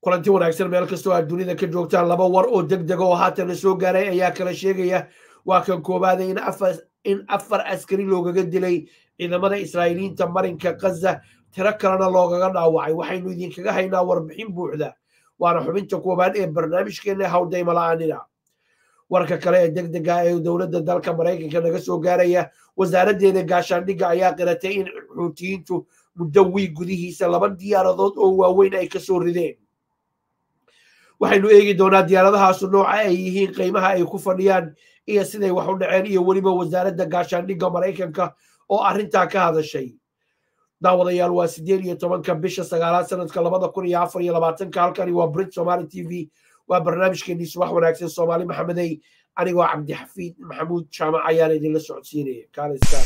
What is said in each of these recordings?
kulanti wanaagsan meel kastoo aad dunida ka joogtaan laba war oo deg dega oo haatan la soo gaaray ayaa kala sheegaya waa kan koowaada in afar askari loogaga dilay ciidamada israa'iiliyiinta marinka kaza tiro kalena loogaga dhaawacay waxaynu idinkaga haynaa warbixin buuxda waana xubinta koowaad ee barnaamijkeena hawdaymala'aanina warka kale ee deg dega ee dowladda dalka maraykanka naga soo gaaraya wasaaraddeeda gaashaandhigga ayaa qiratay in xuutiyiintu muddo wiig gudihiisa laba diyaaradood oo waaweyn ay kasoo rideen waxaynu eegi doonaa diyaaradahaasu nooca ay yihiin qiimaha ay ku fadhiyaan iyo siday wax u dhaceen iyo weliba wasaaradda gaashaandhigga maraykanka oo arrintaa ka hadashay daawadayaal waa siddeed iyo tobanka bisha sagaalaad sanadka labada kun iyo afar iyo labaatanka halkani waa brit somaali t v waa barnaamijkeenii subax wanaagsan soomaali maxamedey anigoo cabdixafiid maxamuud jaamac ayaan idinla socodsiinaya kaalistar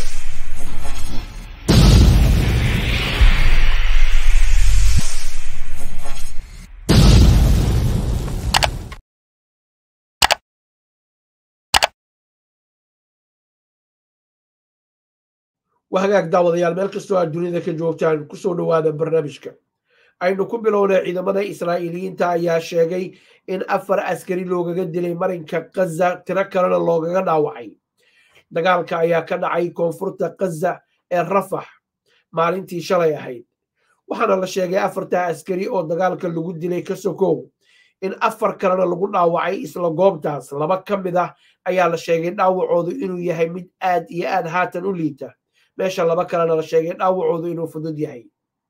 waa hagaag daawadayaal meel kastoo aad dunida ka joogtaan kusoo dhowaada barnaamijka aynu ku bilownay ciidamada israa'iiliyiinta ayaa sheegay in afar askari loogaga dilay marinka kaza tiro kalena loogaga dhaawacay dagaalka ayaa ka dhacay koonfurta kaza ee rafax maalintii shalay ahayd waxaana la sheegay afartaa askari oo dagaalka lagu dilay ka sokow in afar kalena lagu dhaawacay isla goobtaas laba ka mid ah ayaa la sheegay dhaawacoodu inuu yahay mid aad iyo aad haatan u liita meesha laba kalena la sheegay dhaawacoodu inuu fudud yahay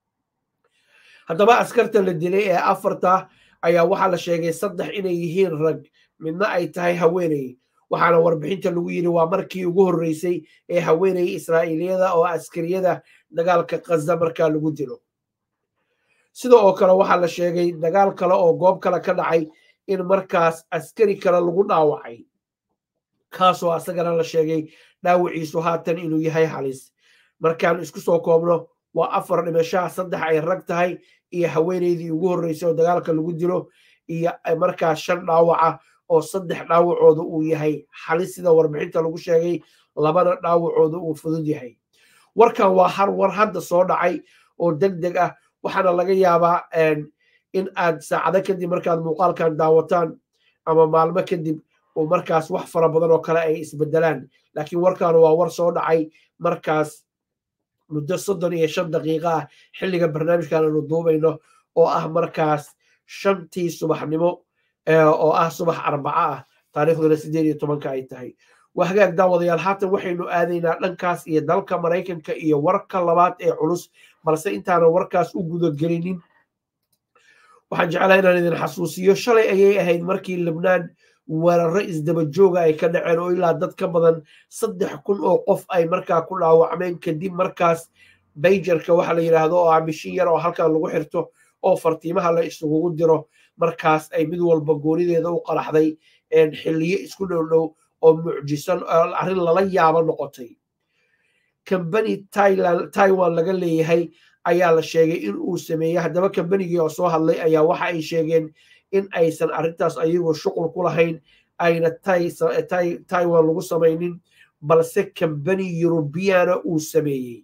haddaba askarta la dilay ee afarta ayaa waxaa la sheegay saddex inay yihiin rag midna ay tahay haweeney waxaana warbixinta lagu yidhi waa markii ugu horreysay ee haweeney israa'iiliyada oo askariyada dagaalka kaza markaa lagu dilo sida oo kale waxaa la sheegay dagaal kale oo goob kale ka dhacay in markaas askari kale lagu dhaawacay kaasoo asagana la sheegay dhaawiciisu haatan inuu yahay halis markaan isku soo koobno waa afar dhimashaha saddex ay rag tahay iyo haweeneydii ugu horreysay oo dagaalka lagu dilo iyo markaas shan dhaawaca oo saddex dhaawacooda uu yahay halis sida warbixinta lagu sheegay labana dhaawacooda uu fudud yahay warkan waa har war hadda soo dhacay oo deg deg ah waxaana laga yaabaa in aad saacado kadib markaad muuqaalkan daawataan ama maalmo kadib oo markaas wax fara badan oo kale ay isbedelaan laakiin warkan waa war soo dhacay markaas muddo soddon iyo shan daqiiqa ah xilliga barnaamijkan aanu duubayno oo ah markaas shantii subaxnimo oo ah subax arbaco ah taariikhduna siddeed iyo tobanka ay tahay waa hagaag daawadayaal haatan waxaynu aadaynaa dhankaas iyo dalka maraykanka iyo warka labaad ee culus balse intaanan warkaas u gudagelinin waxaan jeclaa inaan idin xasuusiyo shalay ayay ahayd markii libnaan weeraro isdaba jooga ay ka dhaceen oo ilaa dad ka badan saddex kun oo qof ay markaa ku dhaawacmeen kadib markaas bayjarka waxa la yidhaahdo oo ah mishin yar oo halkan lagu xirto oo fartiimaha la isugugu diro markaas ay mid walba goonideeda u qaraxday xilliyo isku dhow dhow oo mucjisan arrin lala yaabo noqotay kambani taiwan laga leeyahay ayaa la sheegay in uu sameeyey haddaba kambanigii oo soo hadlay ayaa waxa ay sheegeen in aysan arrintaas ayagoo shuqul ku lahayn ayna taiwan lagu samaynin balse kambani eurubiyana uu sameeyey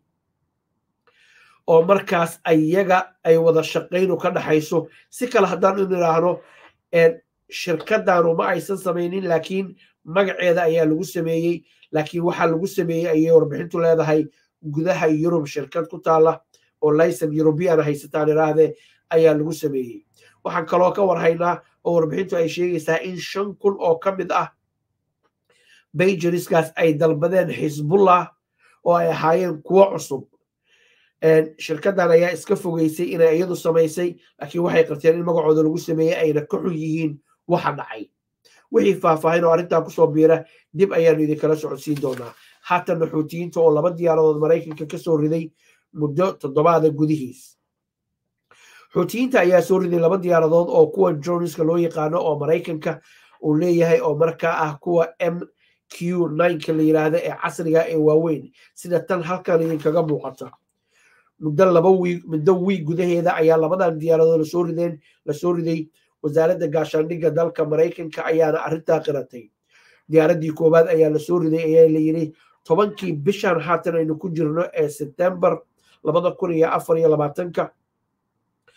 oo markaas ayaga ay wada shaqaynu ka dhaxayso si kale haddaan in idhaahno shirkadanu ma aysan samaynin laakiin magaceeda ayaa lagu sameeyey laakiin waxaa lagu sameeyey ayay warbixintu leedahay gudaha yurub shirkad ku taala oo laysan eurubian haysataan idhaahdee ayaa lagu sameeyey waxaan kaloo ka warhaynaa oo warbixintu ay sheegaysaa in shan kun oo ka mid ah bayjariskaas ay dalbadeen xisbullah oo ay ahaayeen kuwo cusub shirkaddan ayaa iska fogeysay inay iyadu samaysay laakiin waxay qarteen in magacooda lagu sameeyey ayna ka xun yihiin waxa dhacay wixii faahfaahin oo arrintaa kusoo biira dib ayaanu idinkala socodsiin doonaa haatanna xuutiyiinta oo laba diyaaradood maraykanka ka soo riday muddo toddobaada gudihiis xuutiyiinta ayaa soo riday laba diyaaradood oo kuwa joniska loo yaqaano oo maraykanka uu leeyahay oo markaa ah kuwa m q ninka la yidhaahda ee casriga ee waaweyn sida tan halkan idinkaga muuqata muddo laba wiig muddo wiig gudaheeda ayaa labadan diyaaradood lasoo rideen lasoo riday wasaaradda gaashaandhigga dalka maraykanka ayaana arrintaa qiratay diyaaraddii koowaad ayaa lasoo riday ayaa la yidhi tobankii bishan haatan aynu ku jirno ee sebtembar labada kun iyo afar iyo labaatanka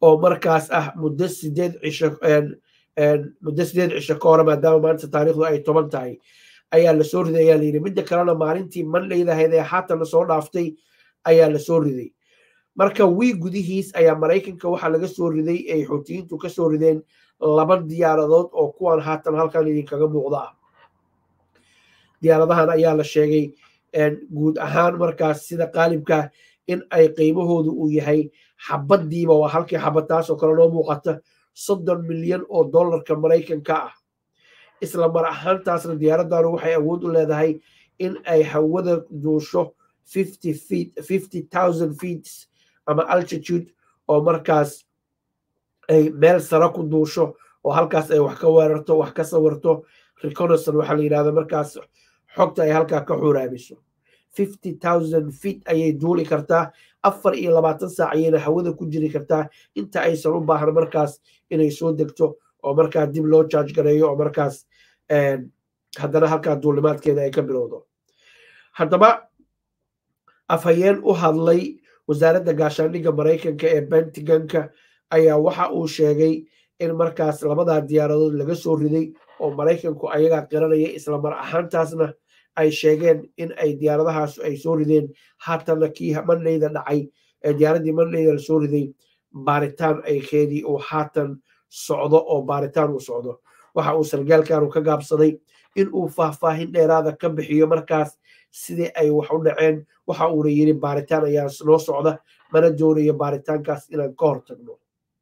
oo markaas ah muddo sideed cisho muddo sideed cisho ka hore maadaama maanta taariikhdu ay toban tahay ayaa lasoo riday ayaa layidhi midda kalena maalintii mandhaydahayd ee haatan lasoo dhaaftay ayaa lasoo riday marka wii gudihiis ayaa maraykanka waxaa laga soo riday ay xuutiyiintu ka soo rideen laba diyaaradood oo kuwan haatan halkan idinkaga muuqda ah diyaaradahan ayaa la sheegay guud ahaan markaas sida qaalibka in ay qiimahoodu uu yahay xabadiiba waa halkii xabad taasoo kale noo muuqata soddon milyan oo dollarka maraykanka ah isla mar ahaantaasna diyaaradanu waxay awood u leedahay in ay hawada duusho fifty thousand feet ama altitude oo markaas ay meel sare ku duusho oo halkaas ay wax ka weerarto wax ka sawirto reconnaissance waxaa la yidhahda markaas xogta ay halkaa ka xuraamiso fifty thousand feet ayay duuli kartaa afar iyo labaatan saac ayayna hawada ku jiri kartaa inta aysan u baahan markaas inay soo degto oo markaa dib loo charge gareeyo oo markaas haddana halkaa duulimaadkeeda ay ka bilowdo haddaba afhayeen u hadlay wasaaradda gaashaandhigga maraykanka ee bentiganka ayaa waxa uu sheegay in markaas labadaa diyaaradood laga soo riday oo maraykanku ayagaa qiranaya isla mar ahaantaasna ay sheegeen in ay diyaaradahaas ay soo rideen haatanna kii mandhayda dhacay ee diyaaraddii mandhayda la soo riday baaritaan ay keedii uu haatan socdo oo baaritaan uu socdo waxa uu sargaalkanu ka gaabsaday in uu faahfaahin dheeraada ka bixiyo markaas sidii ay wax u dhaceen waxa uuna yiri baaritaan ayaa noo socda mana doonayo baaritaankaas inaan ka hortagno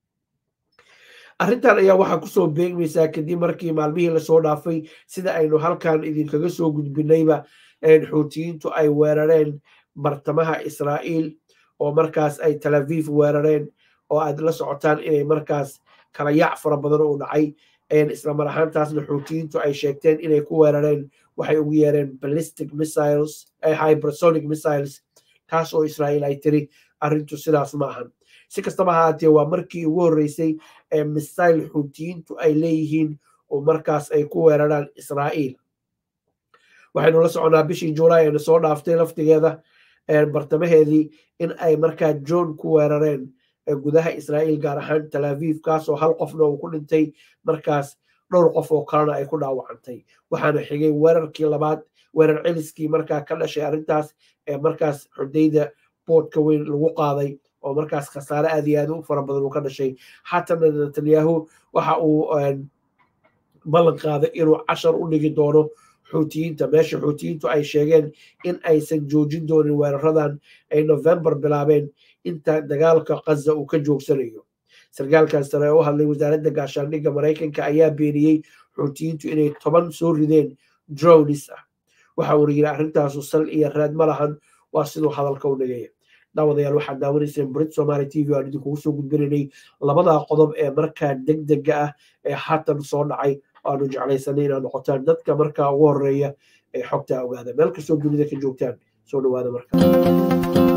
arrintan ayaa waxaa kusoo beegmaysaa kadib markii maalmihii lasoo dhaafay sida aynu halkan idinkaga soo gudbinayba xuutiyiintu ay weerareen bartamaha israa'iil oo markaas ay talaviif weerareen oo aad la socotaan inay markaas kala yaac fara badan uu dhacay isla mar ahaantaasna xuutiyiintu ay sheegteen inay ku weerareen waxay ugu yeereen ballistic missiles hypersonic missiles taas oo israa'iil ay tiri arrintu sidaas ma ahan si kastaba ahaatee waa markii ugu horreysay ee misail xuutiyiintu ay leeyihiin oo markaas ay ku weeraraan israa'iil waxaynu la soconaa bishii juulaay aynu soo dhaaftay laftigeeda bartamaheedii in ay markaa john ku weerareen gudaha israa'iil gaar ahaan talaviif kaasoo hal qofna uu ku dhintay markaas dhowr qof oo kalena ay ku dhaawacantay waxaana xigay weerarkii labaad weerar celiskii markaa ka dhashay arrintaas ee markaas xudayda boodka weyn lagu qaaday oo markaas khasaare aad iyo aad u fara badan uu ka dhashay xatana netanyahu waxa uu ballan qaaday inuu cashar u dhigi doono xuutiyiinta meesha xuutiyiintu ay sheegeen in aysan joojin doonin weeraradan ay november bilaabeen inta dagaalka kaza uu ka joogsanayo sarkaalkan sare oo u hadlay wasaaradda gaashaandhigga maraykanka ayaa beeniyey xuutiyiintu inay toban soo rideen dronis ah waxa uuna yidhi arrintaasu sal iyo raad ma lahan waa siduu hadalka u dhigaya daawadayaal waxaad daawanayseen brit somaali t v aan idinkugu soo gudbinaynay labadaa qodob ee markaa deg dega ah ee haatan soo dhacay aanu jeclaysanay inaad noqotaan dadka markaa ugu horeeya ee xogtaa ogaada meel kastoo dunida ka joogtaan soo dhawaada marka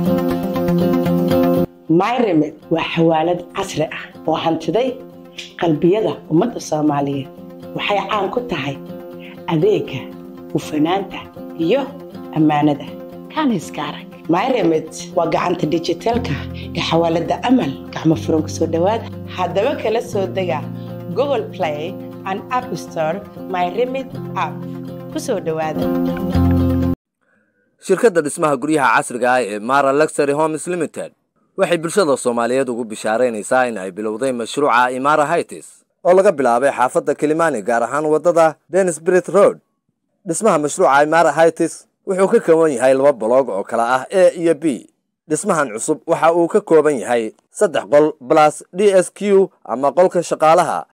myremed waa xawaalad casri ah oo hantiday qalbiyada ummadda soomaaliyeed waxay caan ku tahay adeega hufanaanta iyo ammaanada kaaniska arag myremed waa gacanta dijitaalka ee xawaaladda amal gacmo furan ku soo dhowaada haddaba kala soo dega google play and app store myremed app ku soo dhowaada shirkadda dhismaha guryaha casriga ah ee mara luxury homes limited waxay bulshada soomaaliyeed ugu bishaaraynaysaa in ay bilowday mashruuca imara hightis oo laga bilaabay xaafadda kilimani gaar ahaan waddada denisbrit road dhismaha mashruuca imara hightis wuxuu ka kooban yahay laba boloog oo kala ah a iyo b dhismahan cusub waxa uu ka kooban yahay saddex qol balas d s q ama qolka shaqaalaha